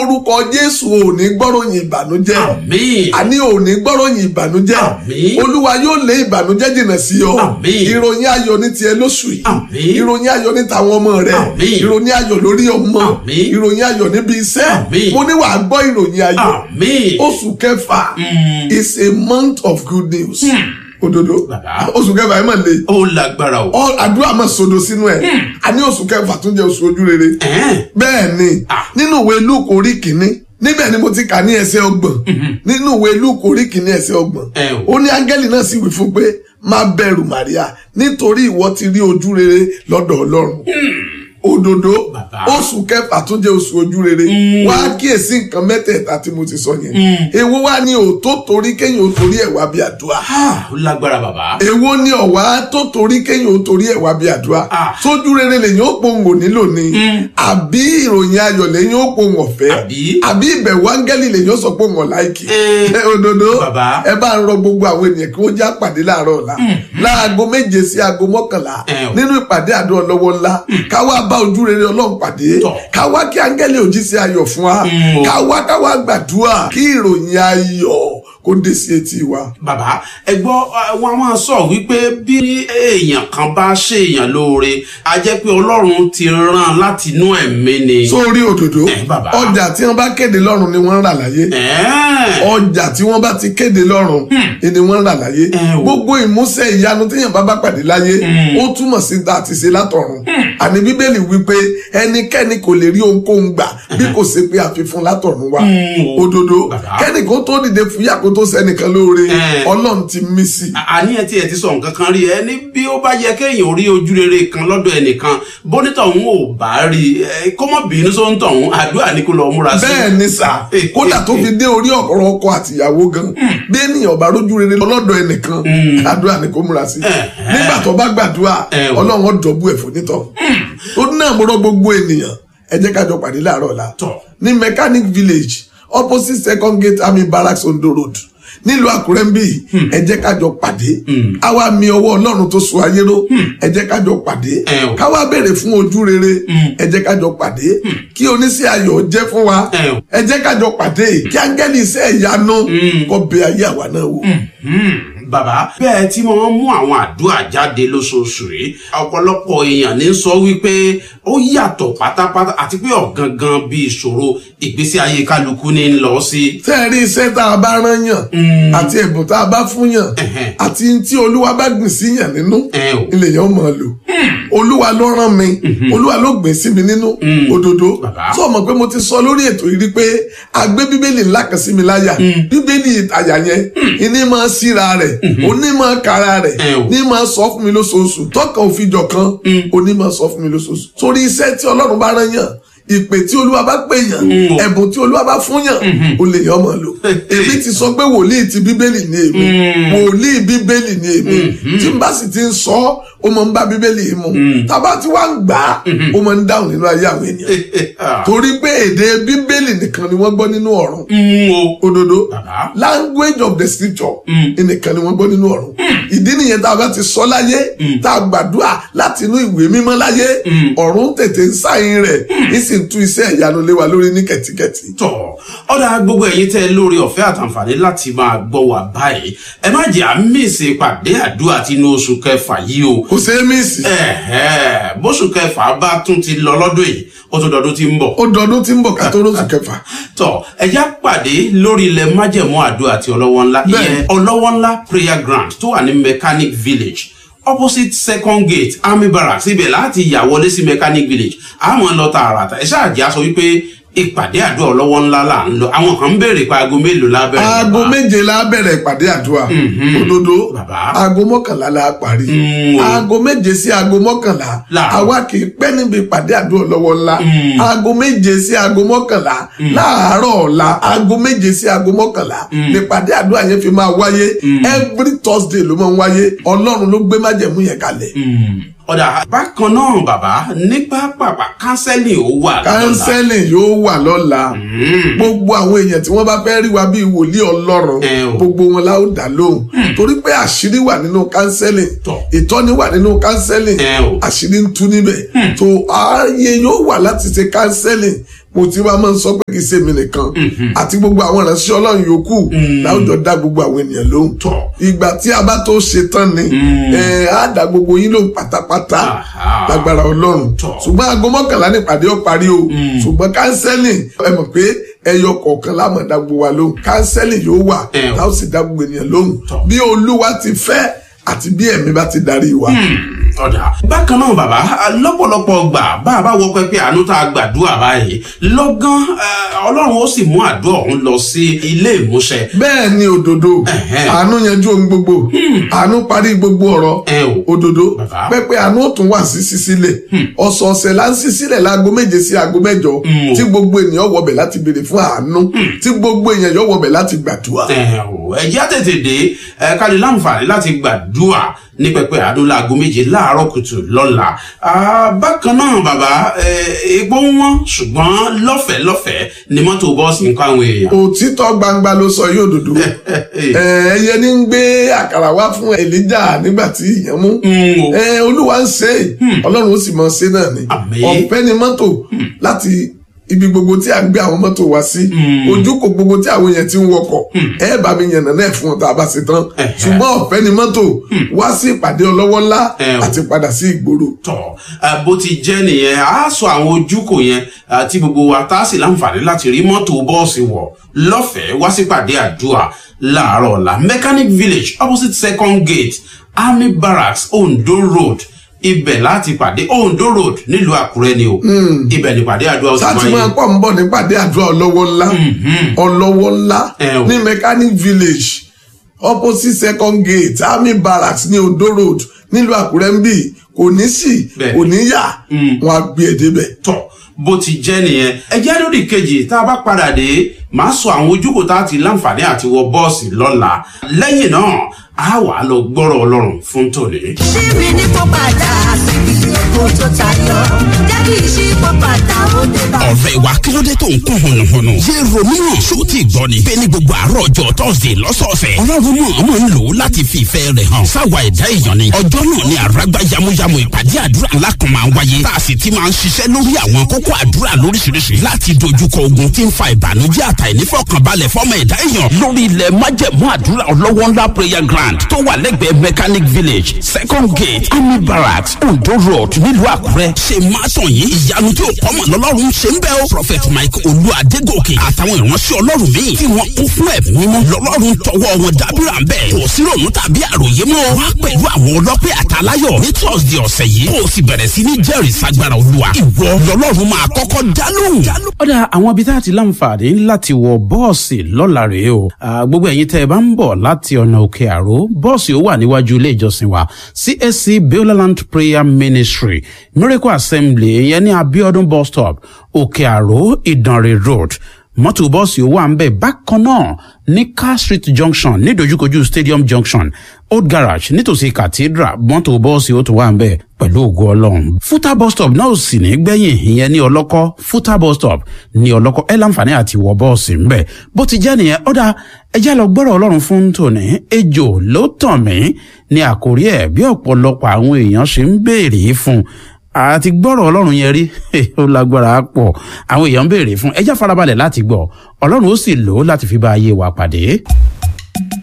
lórúkọ jésù ò ní gbọ́ròyìn ìbànújẹ́ àmín àní ò ní gbọ́ròyìn ìbànújẹ́ Àmín. olúwa yóò lé ìbànújẹ́ jìnnà sí ọ Àmín. ìròyìn ayọ̀ ní tiẹ̀ lóṣù yìí Àmín. ìròyìn ayọ̀ ní tàwọn ọmọ rẹ Àmín. ìròyìn ayọ̀ lórí ọmọ Àmín. ìròyìn ayọ̀ níbi iṣẹ́ Àmín. mo ní wàá gbọ́ ìròyìn ayọ̀ àmín oṣù kẹfà is a month of good news òdodo Bàbá. oṣù kẹfà ẹ mà le ó lágbára o All- àdúrà máa sodo sínú ẹ àní oṣù kẹfà tún jẹ́ oṣù ojú rere ẹ̀ẹ́n bẹ́ẹ̀ ni Ah. nínú ìwé luke orí kìíní níbẹ̀ ni mo ti kà ní ẹsẹ̀ ọgbọ̀n nínú ìwé luke orí kìíní ẹsẹ̀ ọgbọ̀n Ẹ o. ó ní áńgẹ́lì náà sì wí fún pé má bẹ̀rù Màríà nítorí ìwọ ti rí ojú rere lọ́dọ̀ Ọlọ́run òdodo Bàbá. oṣù kẹfà tún jẹ́ oṣù ojú rere wá kíyèsí nǹkan mẹ́tẹ̀ẹ̀ta tí mo ti sọ yẹn èwo wá ní òótọ́ torí kéèyàn ó torí ẹ̀ wá bí àdúrà Ah, ó lágbára bàbá èwo ni ọ̀wá tó torí kéèyàn ó torí ẹ̀ wá bí àdúrà Ah. sójú rere lèyìn ó pohùn ò nílò ni àbí ìròyìn ayọ̀ lèyìn ó pohùn ọ̀fẹ́ Àbí? àbí ìbẹ̀wò áńgẹ́lì lèyìn ó sọ pohùn ọ̀láìkì Eh. ẹ òdodo Bàbá. ẹ bá ń rọ gbogbo àwọn ènìyàn kí wọ́n já pàdé láàárọ̀ ọ̀la láago méje sí aago mọ́kànlá Eh o. nínú ìpàdé àdó ọlọ́wọ́ ńlá káwá bá ojú rere ọlọ́run pàdé Tọ̀. káwá kí áńgẹ́lì òjíṣẹ́ ayọ̀ fún wa Mm, o. káwá káwá gbàdúrà kí ìròyìn ayọ̀ kó dé sí etí wa. bàbá ẹ gbọ́ eh, wọn a máa sọ wípé bí èèyàn kan bá ṣèèyàn lóore a jẹ́ pé ọlọ́run ti rán láti inú ẹ̀mí ni. sórí òdòdó Eh, bàbá. ọjà tí wọn bá kéde lọ́rùn ni wọ́n ń rà láyé ẹ̀ẹ́n ọjà tí wọ́n bá ti kéde lọ́rùn ni wọ́n ń rà láyé Eh, o. gbogbo ìmúṣẹ ìyanu téèyàn bá bá pàdé láyé ó túmọ̀ sí ta àti ṣe látọ̀run àní bíbélì wípé ẹnikẹ́ni kò lè rí ohunkóhun gbà bí kò ṣe pé àfihàn látọ̀run wá Mm, o. òdodo Bàbá. kẹ́nìkan tó dìde fúyà kó tó sẹ́nìkan lóore Eh. ọlọ́run ti mí sí i. àní ẹ tí ẹ ti sọ nǹkan kan rí ẹ ní bí ó bá yẹ kéèyàn rí ojú rere kan lọ́dọ̀ ẹnìkan bónítọ̀ òun ò bá rí ẹ kó mọ̀ bínú sóńtọ̀ òun àdúrà ní kó lọ múra sí. bẹ́ẹ̀ ni sà kódà tó fi dé orí ọ̀rọ̀ ọkọ àtìyàwó gan bí ènìyàn bá rójú rere lọ́dọ̀ ẹnìkan àdúrà ni kó múra sí nígbà tó bá gbàdúrà Eh, o. ọlọ́run ó dọ̀bú ẹ̀fọ́ nítọ̀ ó náà mo rọ gbogbo ènìyàn ẹ jẹ́ ká jọ pàdé láàárọ̀ ọ̀la Tọ̀. ní mechanic village opposite second gate army barracks ondo road nílùú àkúrẹ́ ń bí ẹ jẹ́ ká jọ pàdé àwa mi ọwọ́ ọlọ́run tó so ayé ró ẹ jẹ́ ká jọ pàdé Eh, o. káwa béèrè fún ojú rere ẹ jẹ́ ká jọ pàdé kí oníṣẹ́ ayọ̀ jẹ́ fún wa Eh, o. ẹ jẹ́ ká jọ pàdé kí áńgẹ́lì iṣẹ́ ìyanu kó bẹ ayé àwa náà wò. Hmm, bàbá bẹ́ẹ̀ tí wọ́n mú àwọn àdúrà jáde lóṣooṣù rí ọ̀pọ̀lọpọ̀ èèyàn ní sọ wípé ó yàtọ̀ pátápátá àti pé ọ̀gangan bí ìṣòro ìgbésí ayé kálukú ní ń lọ sí. tẹ́ ẹ rí iṣẹ́ tá a bá rán yàn àti ẹ̀bùn tá a bá fún yàn Ẹ̀hẹ̀. àti tí olúwa bá gbìn sí yàn nínú Eh, o. ilé yẹn ó mọ̀ ọ́ lò olúwa ló rán mi olúwa ló gbìn sí mi nínú òdodo Bàbá. sọ mọ̀ pé mo ti sọ lórí ètò yìí rí pé a gbé bíbélì ńlá kan sí mi láyà bíbélì àyà yẹn ìní máa síra rẹ̀ òní máa kára rẹ̀ Eh, o. ní máa sọ fún mi lóṣooṣù tọkàn òfin jọkan òní máa sọ fún mi lóṣooṣù torí iṣẹ́ tí ọlọ́run bá rán yàn ìpè tí olúwa bá pè yàn Mm. ẹ̀bùn tí olúwa bá fún yàn ó lè yàn mọ̀ lò èmi ti sọ pé wòlíì ti bíbélì ni èmi wòlíì bíbélì ni èmi tí n bá sì ti ń sọ ó máa ń bá bíbélì yìí mu tábà tí wàá ń gbà á ó máa ń dáhùn nínú ayé àwọn ènìyàn torí pé èdè bíbélì nìkan ni wọ́n gbọ́ nínú ọ̀run Hmm, o. òdodo Bàbá. language of the scripture nìkan ni wọ́n gbọ́ nínú ọ̀run ìdí nìyẹn tá a bá ti sọ láyé tá a gbàdúrà láti inú ìwé mímọ́ láyé ọ̀run tètè ń sáyìn rẹ̀ ní sì ń tú iṣẹ́ ìyanu lé wa lórí ní kẹ̀tíkẹ̀tí. tọ̀ ọ̀dà gbogbo ẹ̀yin tẹ́ ẹ lórí ọ̀fẹ́ àtàǹfààní láti máa gbọ́ wà báyìí ẹ má jẹ́ àmísè pàdé àdúrà tinú oṣù kẹfà yìí o kò ṣeé mísì ẹ̀hẹ́ bóṣù kẹfà bá tún ti lọ lọ́dún yìí ó tún dọdún tí ń bọ̀ ó dọdún tí ń bọ̀ ká tó lóṣù kẹfà. tọ ẹjá pàdé lórí ilẹ̀ májẹ̀mú àdúrà àti ọlọ́wọ́ ńlá Bẹ́ẹ̀. ìyẹn ọlọ́wọ́ ńlá prayer ground tó wà ní mechanic village opposite second gate army barracks ibẹ̀ láti yà wọlé sí mechanic village àmọ́ lọ tààràtà ẹ ṣáà jẹ́ aṣọ wípé ìpàdé àdúrà ọlọ́wọ́ ńlá là ń lọ àwọn kan ń béèrè pé aago mélòó lábẹ́rẹ́ aago méje la bẹ̀rẹ̀ ìpàdé àdúrà òdodo Bàbá. aago mọ́kànlá la parí Mm, o. aago méje sí aago mọ́kànlá Láàárọ̀. àwa kì í pẹ́ níbi ìpàdé àdúrà lọ́wọ́ ńlá aago méje sí aago mọ́kànlá láàárọ̀ ọ̀la aago méje sí aago mọ́kànlá nípàdé àdúrà yẹn fi máa wáyé every thursday ló máa ń wáyé ọlọ́run ló gbé májẹ̀mú yẹn kalẹ̀ ọ̀dà bákan náà bàbá nípa pàpà kánsẹ́lì ó wà lọ́la. kánsẹ́lì yóò wà lọ́la gbogbo àwọn èèyàn tí wọ́n bá fẹ́ rí wa bíi wòlíì ọlọ́run Ẹ o. gbogbo wọn la ó dá lóhùn torí pé àṣírí wà nínú kánsẹ́lì Tọ̀. ìtọ́ni wà nínú kánsẹ́lì Ẹ o. àṣírí ń tú níbẹ̀ tó ààyè yóò wà láti ṣe kánsẹ́lì mo ti wá máa ń sọ pé kì í ṣe mi nìkan àti gbogbo àwọn ìránṣẹ́ ọlọ́run yòókù láwùjọ dá gbogbo àwọn ènìyàn lóhùn Tọ́. ìgbà tí a bá tó ṣe tán ni ẹ á dá gbogbo yín lóhùn pátápátá Aha. lágbára ọlọ́run Tọ́. ṣùgbọ́n aago mọ́kànlá nípàdé ó parí o ṣùgbọ́n kánsẹ́lì ẹ mọ̀ pé ẹyọ kọ̀ọ̀kan láàmú dá gbogbo wa lóhùn kánsẹ́lì yóò wà Ẹ o. láwọn sì dá gbogbo ènìyàn lóhùn Tọ́. bí olúwa ti fẹ́ àti bí ẹ̀mí bá ti darí wa. ọ̀dà bákan náà bàbá lọ́pọ̀lọpọ̀ gbà bá a bá wọ pẹ́pẹ́ àánú tá a gbàdúrà báyìí lọ́gán eh, ọlọ́run ó sì mú àdúrà ọ̀hún lọ sí ilé ìmúṣẹ. bẹ́ẹ̀ ni òdodo Ẹ̀hẹ́. àánú yanjú ohun gbogbo àánú parí gbogbo ọ̀rọ̀ ẹ o òdodo Bàbá. pẹ́pẹ́ àánú ó tún wà sí sísílẹ̀ ọ̀sọ̀ọ̀sẹ̀ là ń sísílẹ̀ láago méje sí aago mẹ́jọ tí gbogbo ènìyàn wọbẹ̀ láti béèrè fún àánú tí gbogbo èèyàn yọ wọbẹ̀ láti gbàdúrà. ẹ o ẹ jẹ́ á tètè dé ẹ ká lè láǹfààní láti gbàdúrà ní pẹpẹ àánú láago méje láàárọ̀ kùtù lọ́la Ah, bákan náà bàbá eh, epo ń wọ́n ṣùgbọ́n lọ́fẹ̀ẹ́ lọ́fẹ̀ẹ́ ni mọ́tò bọ́ọ̀sì ń kọ́ àwọn èèyàn. òtítọ́ gbangba ló sọ yóò òdodo Ẹ, ẹyẹ ní ń gbé àkàrà wá fún Èlíjà nígbà tí ìyẹn mú Mm, o. Ẹ, olúwa ń ṣe é ọlọ́run ó sì mọ̀ ṣe náà ni Àmín. ọ̀fẹ́ ni mọ́tò láti ibi gbogbo tí a gbé àwọn mọ́tò wá sí ojúkò gbogbo tí àwọn èèyàn ti ń wọkọ̀ ẹ bá mi yànnà náà fún ọ tá a bá ṣe tán Ẹ̀hẹ́. ṣùgbọ́n ọ̀fẹ́ ni mọ́tò wá sí ìpàdé ọlọ́wọ́ ńlá Ẹ o. àti padà sí ìgboro. tọ ẹ, bó ti jẹ́ nìyẹn a sọ àwọn ojúkò yẹn àti gbogbo wa tá a sì láǹfààní láti rí mọ́tò bọ́ọ̀sì wọ̀ lọ́fẹ̀ẹ́ wá sípàdé àdúrà láàárọ̀ ọ̀la mechanic village opposite second gate army barracks ondo road ibẹ̀ láti pàdé ondo road nílùú àkúrẹ́ ni o ibẹ̀ nípàdé àdúrà ó ti sáà tí máa wáyé pọ̀ ń bọ̀ nípàdé àdúrà ọlọ́wọ́ ńlá ọlọ́wọ́ ńlá Ẹ o. ní mechanic village opposite second gate army barracks ní ondo road nílùú àkúrẹ́ ń bì kò ní sí Bẹ́ẹ̀. kò ní yà wọn á gbé e débẹ̀. tọ bó ti jẹ́ nìyẹn ẹjẹ́ lórí kejì tá a bá padà dé máa sọ àwọn ojúkò tá a ti láǹfààní àti wọ bọ́ọ̀sì lọ́la lẹ́yìn náà a wà á lọ gbọ́rọ̀ ọlọ́run fún tòní. ṣíbi ní kó padà síbi èkó tó tayọ jẹ́ kí ìṣípò padà ó dé bá. ọ̀rẹ́ wa kí ló dé tó ń kún hùnùhùnù. yé romeo ṣó ti gbọ́ ni. bẹ́ẹ̀ ni gbogbo àárọ̀ ọjọ́ tọ́sídẹ̀ lọ́sọ̀ọ̀sẹ̀. ọlọ́run mọ̀ ọmọ ń lò ó láti fi ìfẹ́ rẹ̀ hàn. sáwa ẹ̀dá èèyàn ni. ọjọ́ náà ni àràgbá yamuyamu ìpàdé àdúrà ńlá kan máa ń wáyé. tá a sì ti máa ń ṣiṣẹ́ lórí àwọn kókó àdúrà lóríṣiríṣi. láti dojúkọ ogun tí ń fa ìbànújẹ́ àtàìnífọ̀kànbalẹ̀ fọ́mọ ẹ̀dá èèyàn. lórí ilẹ̀ májẹ̀mú àdúrà ọlọ́wọ́ ńlá prayer ground tó wà lẹ́gbẹ̀ẹ́ mechanic village second gate army barracks ondo road nílùú àkúrẹ́. ṣe máa tàn yín ìyanu tí ò kọ́mọ̀ lọ́lọ́run ṣe ń bẹ́ o. prophet mike olú adégòkè àtàwọn ìránṣẹ́ ọlọ́run míì tí wọ́n kún fún ẹ̀mí mímọ́ lọ́lọ́run tọwọ́ wọn dábìrà ń bẹ̀. kò sí ròmù tàbí àròyé mọ́. wá pẹ̀lú àwọn ọlọ́pẹ́ àtàláyọ̀ ní thursday ọ̀sẹ̀ yìí. kó o sì bẹ̀rẹ̀ sí ní jẹ́rìí sagbára olúwa. ìwọ lọ́lọ́run máa kọ́kọ́ dálóhùn. ọ̀dà àwọn ibi tá a ti láǹfààní láti wọ bọ́ọ̀sì lọ́la rèé o Ah, gbogbo ẹ̀yin tẹ́ ẹ bá ń bọ̀ láti ọ̀nà òkè àró bọ́ọ̀sì ó wà níwájú ilé ìjọsìn wa csc beulah prayer ministry miracle assembly ìyẹn ní abiodun bus stop òkè àró ìdànrè road mọ́tò bọ́ọ̀sì ó wà ń bẹ̀ bákan náà ní car street junction nídojúkojú stadium junction old garage nítòsí cathedral mọ́tò bọ́ọ̀sì ó tún wà ń bẹ̀ pẹ̀lú ògo ọlọ́run fúta bus stop náà ò sì ní gbẹ̀yìn ìyẹn ní ọlọ́kọ́ fúta bus stop ní ọlọ́kọ́ ẹ láǹfààní àti wọ bọ́ọ̀sì ń bẹ̀ bó ti jẹ́ nìyẹn ọ̀dà ẹjẹ́ lọ gbọ́rọ̀ ọlọ́run fún tòní ejò ló tàn mí ní àkórí ẹ̀ bí ọ̀pọ̀lọpọ̀ àwọn èèyàn ṣe ń béèrè fún àti gbọ́rọ̀ ọlọ́run yẹn rí ó lágbára pọ̀ àwọn èèyàn ń béèrè fún ẹjẹ́ farabalẹ̀ láti gbọ́ ọlọ́run ó sì lò ó láti fi bá ayé wa pàdé.